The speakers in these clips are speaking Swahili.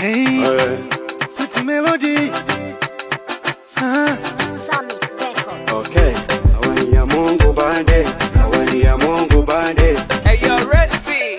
Hey, Eh, sweet melody. Ah, Sonic Records. okay. Hawani ya Mungu bande, hawani ya Mungu bande, Hey, yo, Red Sea.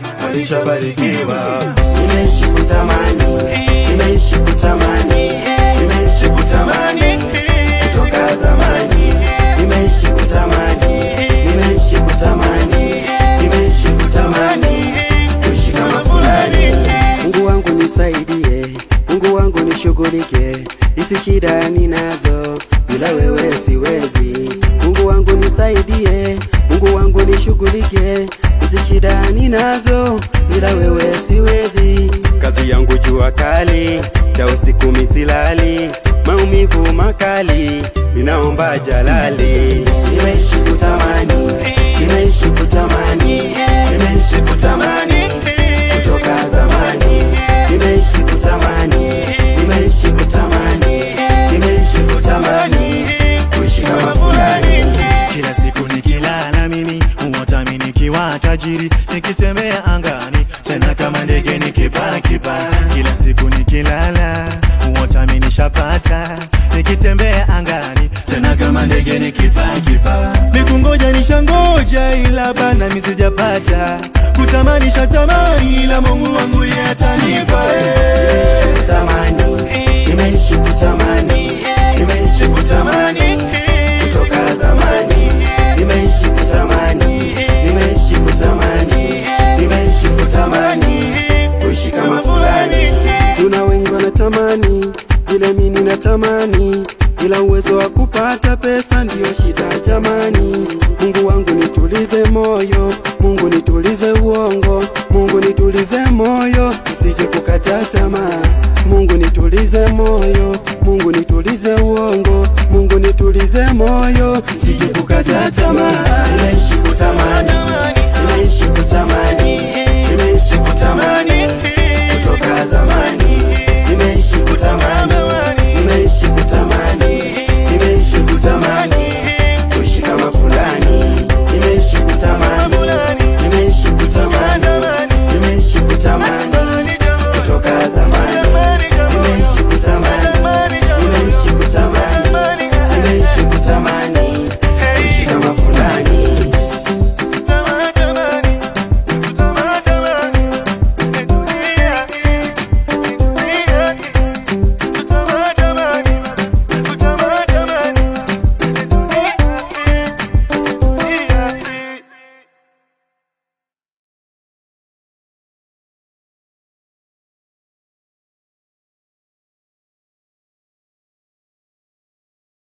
walishabarikiwa. Nimeishi kutamani, nimeishi kutamani, nimeishi kutamani kutoka zamani. Nimeishi kutamani, nimeishi kutamani, nimeishi kutamani kuishi kama fulani. Mungu wangu nisaidie, Mungu wangu nishughulike, hizi shida ninazo, bila wewe siwezi. Mungu wangu nisaidie, Mungu wangu nishughulike, hizi shida ninazo, bila wewe siwezi. Kazi yangu jua kali, ta usiku misilali, maumivu makali, ninaomba jalali. Nimeishi kutamani, nimeishi kutamani, nimeishi kutamani kutoka zamani nimeishi kutamani nimeishi kutamani nimeishi kutamani kuishi kama fulani kila siku nikilala mimi huota mimi nikiwa tajiri nikitembea angani tena kama ndege nikipaa kipaa kila siku nikilala huota mimi nishapata nikitembea angani tena kama ndege nikipaa kipaa nikungoja nishangoja ila bana mimi sijapata kutamani shatamani ila Mungu wangu yeye atanipa eh. kutamani nimeishi kutamani nimeishi kutamani kutoka zamani nimeishi kutamani nimeishi kutamani nimeishi kutamani kuishi kama fulani tuna wengi wanatamani vile mimi natamani ila uwezo wa kupata pesa ndiyo shida jamani mungu wangu nitulize moyo mungu nitulize uongo mungu nitulize moyo nisije kukata tamaa mungu nitulize moyo mungu nitulize uongo mungu nitulize moyo nisije kukata tamaa nimeishi kutamani nimeishi kutamani nimeishi kutamani kutoka zamani nimeishi kutamani nimeishi kutamani